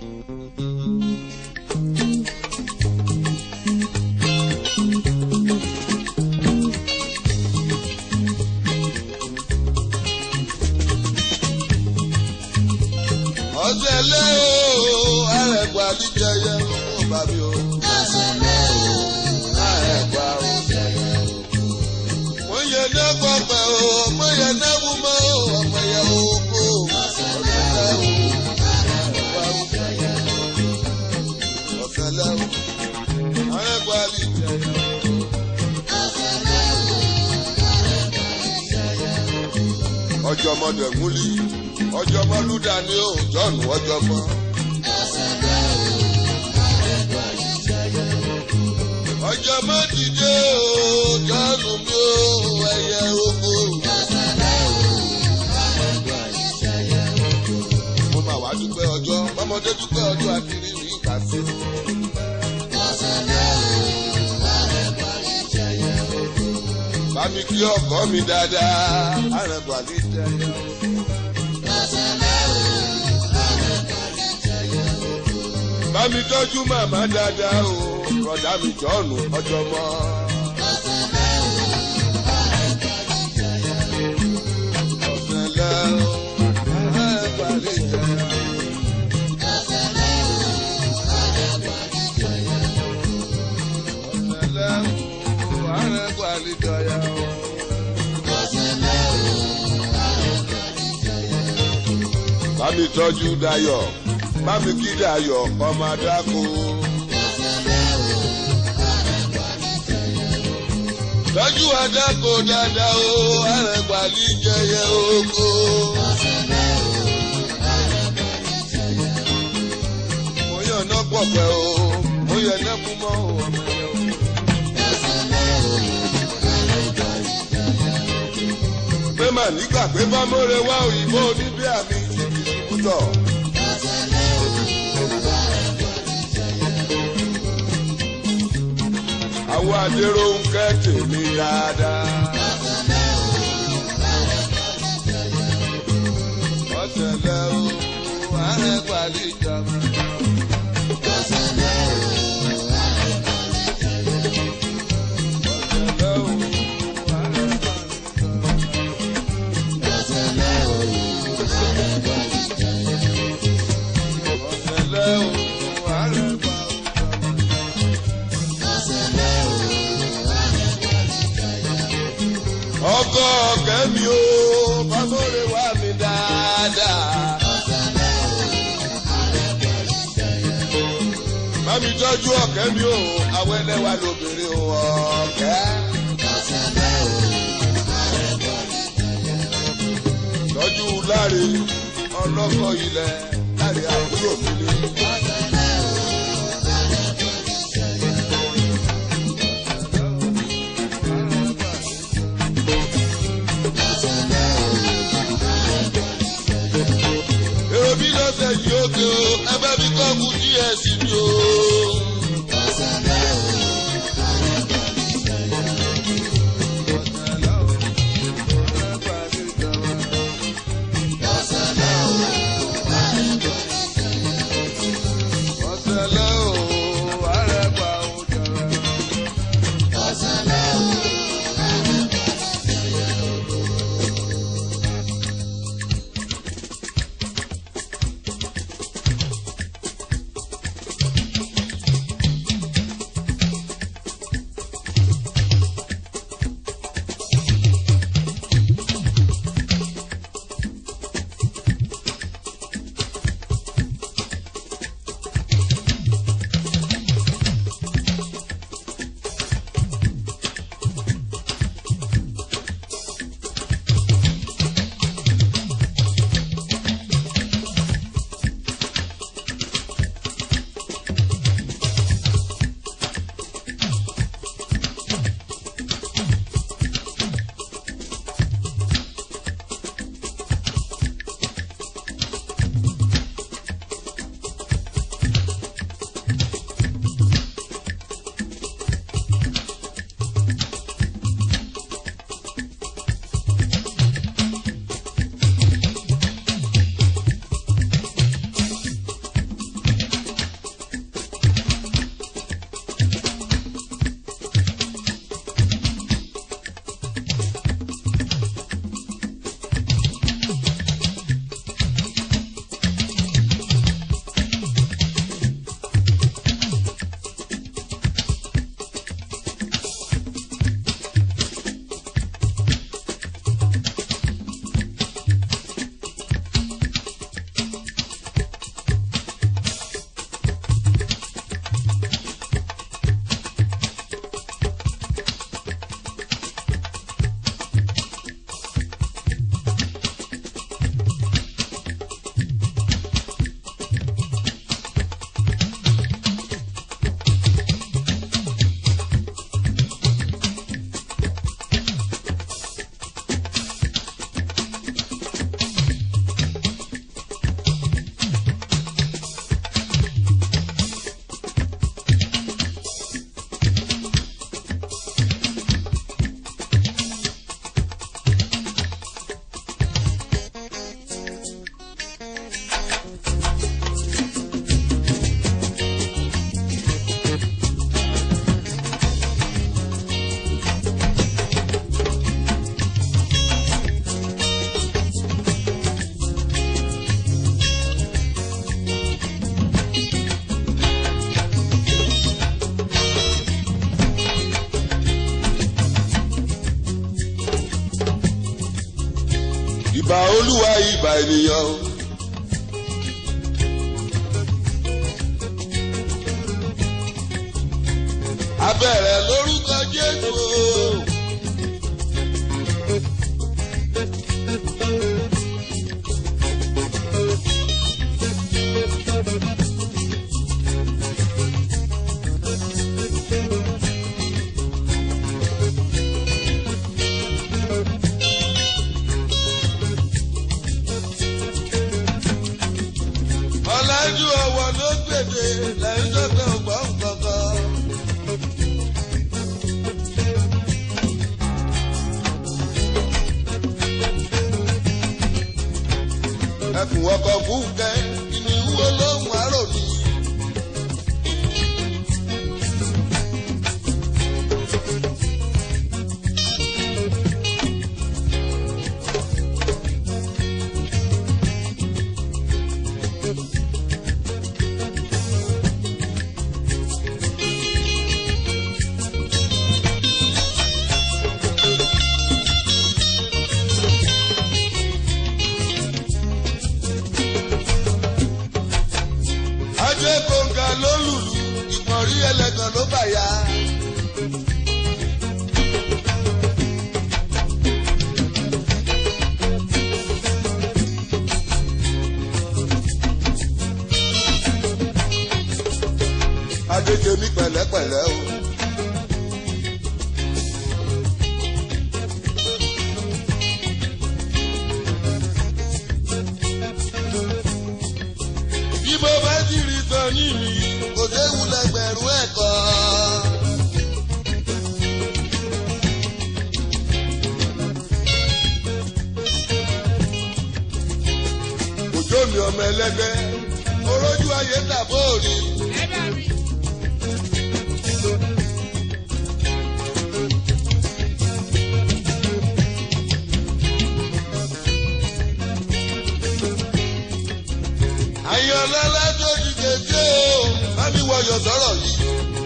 ọ̀sẹ̀ lé o àrẹ̀gbà níjẹyẹ ó bá mi o. àrẹ̀gbà o. mo yẹ ní pọpẹ o mo yẹ ní wúmọ o ọmọ yẹ oko. ọ̀sẹ̀ lé o. ọ̀sẹ̀ lé o. àrẹ̀gbà níjẹyẹ o. ọjọ́ ọmọdé múlí ọjọ́ ọmọ lúdà ni ó jọ́ọ̀nù ọjọ́ ọmọ. ọjọ́ ọmọ dìde o jọ́ọ̀nù mi ó ẹyẹ oko. mo máa wá dúpẹ́ ọjọ́ ọmọdé dúpẹ́ ọjọ́ akiri ní ìgbà sí. bá mi kí ọkọ mi dáadáa àrẹ̀gbà ní jẹyẹ o. bá mi tọ́jú màmá dáadáa o rọ̀dá mi jọ́ọ̀nù ọjọ́ mọ́. ọ̀sẹ̀ lẹ́ o àrẹ̀gbà ní jẹyẹ o. ọ̀sẹ̀ lẹ́ o àrẹ̀gbà ní jẹyẹ o. bá mi tọ́jú dayọ̀ bá mi kí dayọ̀ ọmọ adáko. tọ́jú adáko dáadáa o àrẹ̀gbà ní jẹyẹ oko. mo yàn ná pọ̀pẹ́ o mo yàn ná kú mọ́ o ọmọ yẹn o. pé mà nígbà pé bá mọ́re wá òyìnbó oníbí àmì ìdìbùtọ̀. àwọn adéró ń kẹ́ tèmi dáadáa. ọ̀sẹ̀lẹ̀ o àrẹ̀gbàlì jàmọ́. ọ̀sẹ̀lẹ̀ o ọ̀sẹ̀lẹ̀ o àrẹ̀gbàlì jàmọ́. ọkọ ọkẹ mi o fámọrẹ wà mí dáadáa. Mami tọ́jú ọ̀kẹ́ mi o, àwọn ẹlẹ́wà lóbìnrin o ọ̀kẹ́. Tọ́jú láre ọlọ́kọ̀ ilẹ̀ láre àbúrò mi ni. èrò bí lọ́sẹ̀ yìí ó ké o ẹgbẹ́ mi kọ́ kú díẹ̀ sí mi o. Ọ̀sẹ̀lẹ̀ o, àrẹ̀gbà ò jẹrẹ. ìbà olúwa ìbà ènìyàn. abẹ́rẹ́ lórúkọ jésù. ọ̀làjú ọ̀wọ̀ ló gbèdé lẹ́yìn tó fẹ́ ọgbọ́n kankan. ẹkùn ọkọ̀ fúnkẹ́ ìníwó lóhùn àrò ní. ajé kòǹgà ló lùlù ìmọ̀rí ẹlẹ́gàn ló bàyà. adéjèmí pẹ̀lẹ́pẹ̀lẹ́ o. bí mo bá ti rí sọ ní mi kò séwu lẹgbẹ̀rún ẹ̀kọ́. òjò mi ọmọ ẹlẹgbẹ́ orójú ayé tàbó òní. àyànlọ́lá tó ti kéde o bá mi wọyọ̀ sọ̀rọ̀ yìí.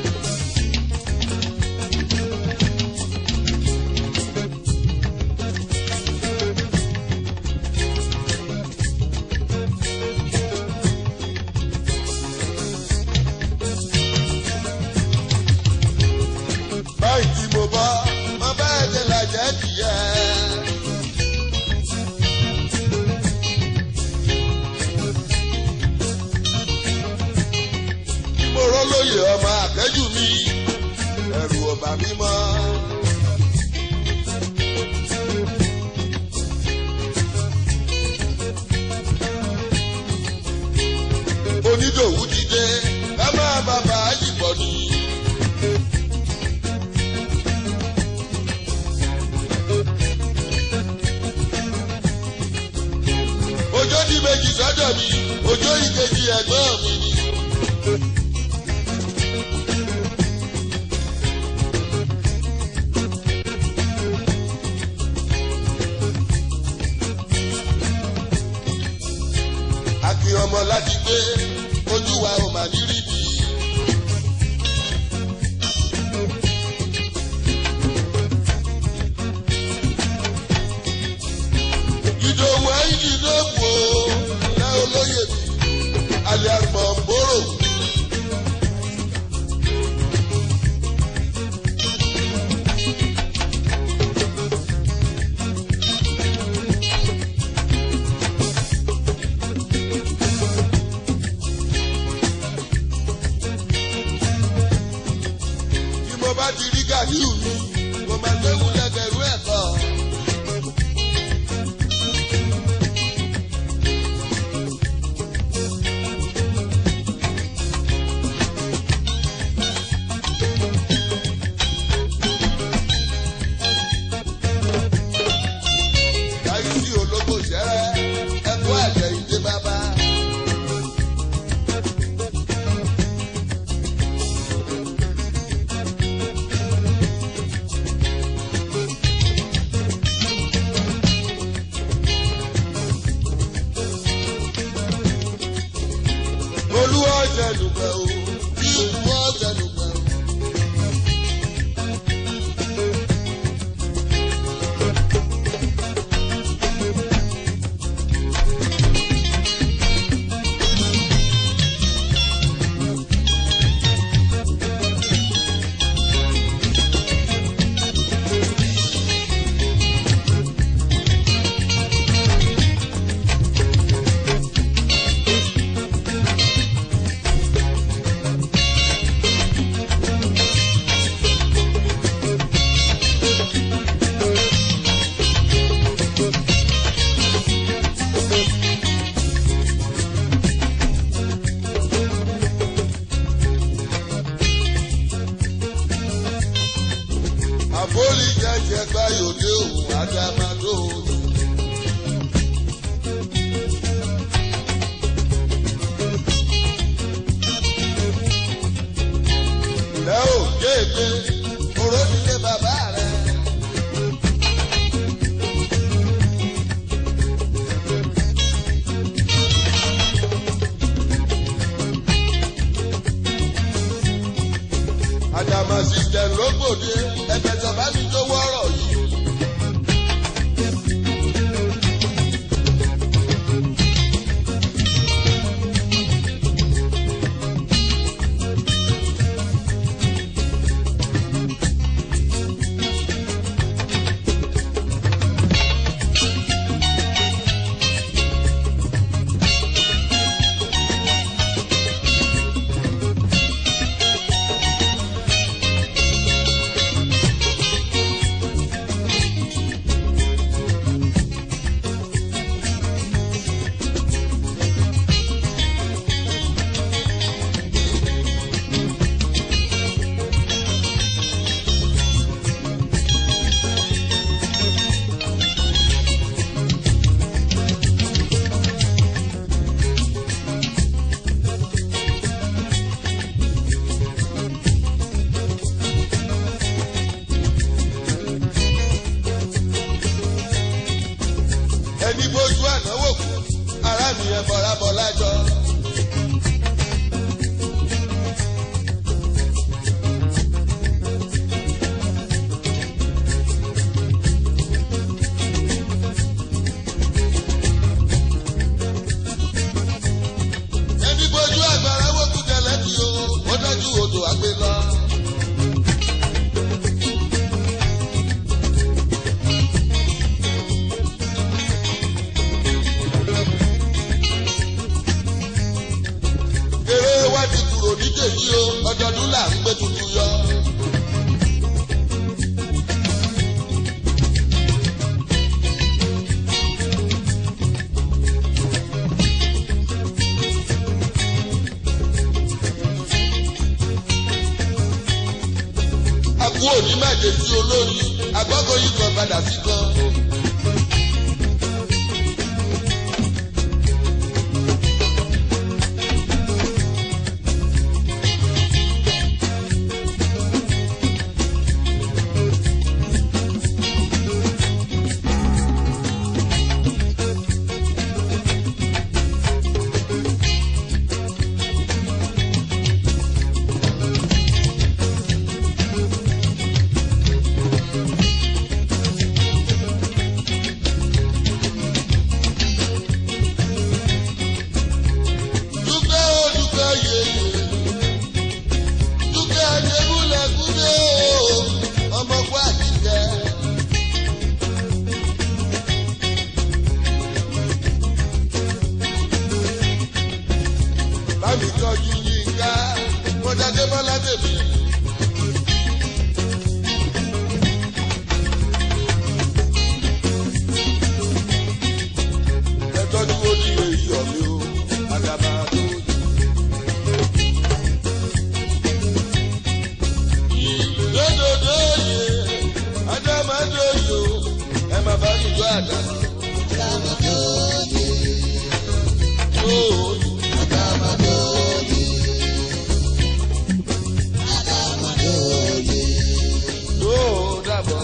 báyìí tí mo bọ́ mo bá ẹ̀jẹ̀ làjẹ́ tìyẹ́. mo rọ́ lóye ọmọ àkẹ́jù mi ẹ̀rù ọba mi mọ́. onídòwú ti dé ká máa bàbá àjìbọ̀ ni. ọjọ́ di méjì sọ́dọ̀ mi ọjọ́ ìkejì ẹ̀gbọ́n mi ni. Akin ọmọ láti gbé ojú wa ò mà ní rí bí. Ìdòwú ẹ̀yìn ló kù ó ẹ olóyè mi, àlẹ́ àgbọ̀ bóró. Bí mo bá ti rí Gàdíù mi, mo máa léwu lẹ́gbẹ̀rún ẹ̀kọ́. Láyé sí ológbò ṣẹ́rẹ́, ẹ̀kọ́ àjẹ́ ìdè bàbá. Olúwa jẹ̀lùpẹ̀ o, bí olúwa jẹ̀lùpẹ̀ o. assistant lógbòde ẹ̀fẹ̀sọ̀ bá mi tó wọ́rọ̀ yìí. ẹni bójú ànáwó kù ará mi ẹ bọ̀rá bọ̀ lájọ. ẹni bójú àgbàrá wó kú jẹlẹ bí o ó dájú odò àgbè lọ. eré wá ti kúrò nídèyí o ọdọọdún là ń gbé tuntun yọ. àkú òní mẹ́jẹ sí olórí agbọ́kọ̀ yìí kan padà sí kan. dúpẹ́ ó dúpẹ́ yèyè dúpẹ́ adébúlẹ̀ kúndé o ọmọ kó àjíkẹ́. bámi tọ́jú yínká mọ́jáde bọ́lá tèmi. ẹ tọ́jú ó ní èyí ọ̀mí o àdàbà tó yẹ. Ìdódòdó yẹ, Adámadó yẹ o, ẹ má bá mi gbọ́ àdàbà. Yóò yóò dàbọ̀.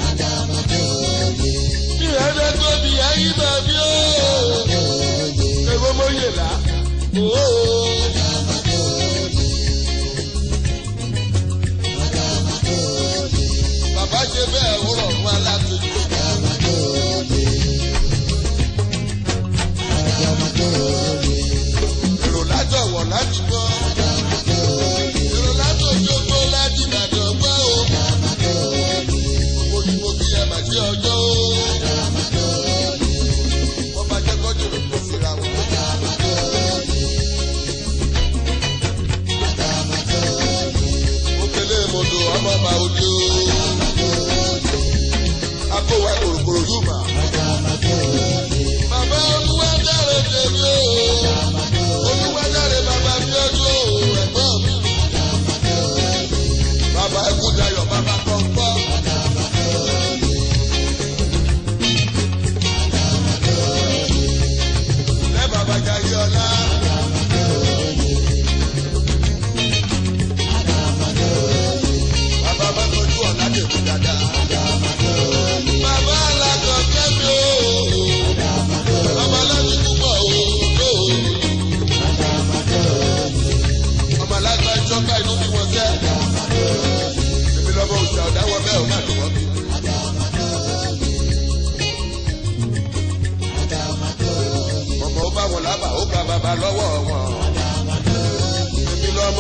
Bí ẹ̀dá tóbi ayé bàbí o, èwo mo yè lá. Ooo. Bàbá ṣe bẹ́ẹ̀ wúrọ̀ fún alátojú. Èrò látọ̀wọ̀ láti gbọ́. Èrò látòjókòó láti Ìbàdàn gbọ́ o. Òyìnbó kí ẹ mà sí ọjọ́ o. Wọ́n bá jẹ́ kọ́jú rẹ̀ kó síra wọn.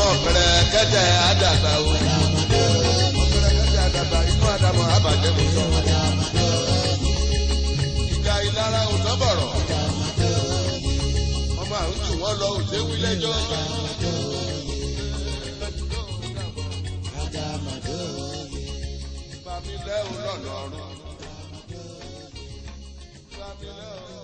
ọ̀pẹ̀rẹ̀ kẹ́tẹ̀ àdàgbà o. ọ̀pẹ̀rẹ̀ kẹ́tẹ̀ àdàgbà inú àdàmọ̀ àbàjẹ́ mi sọ. ìjà ìlara ò tọ́bọ̀rọ̀. ọmọ àwọn jù wọ́n lọ òde wí lẹ́jọ́. Bàmí lẹ́ o lọ́nà ọ̀run. Bàmí lẹ́ o.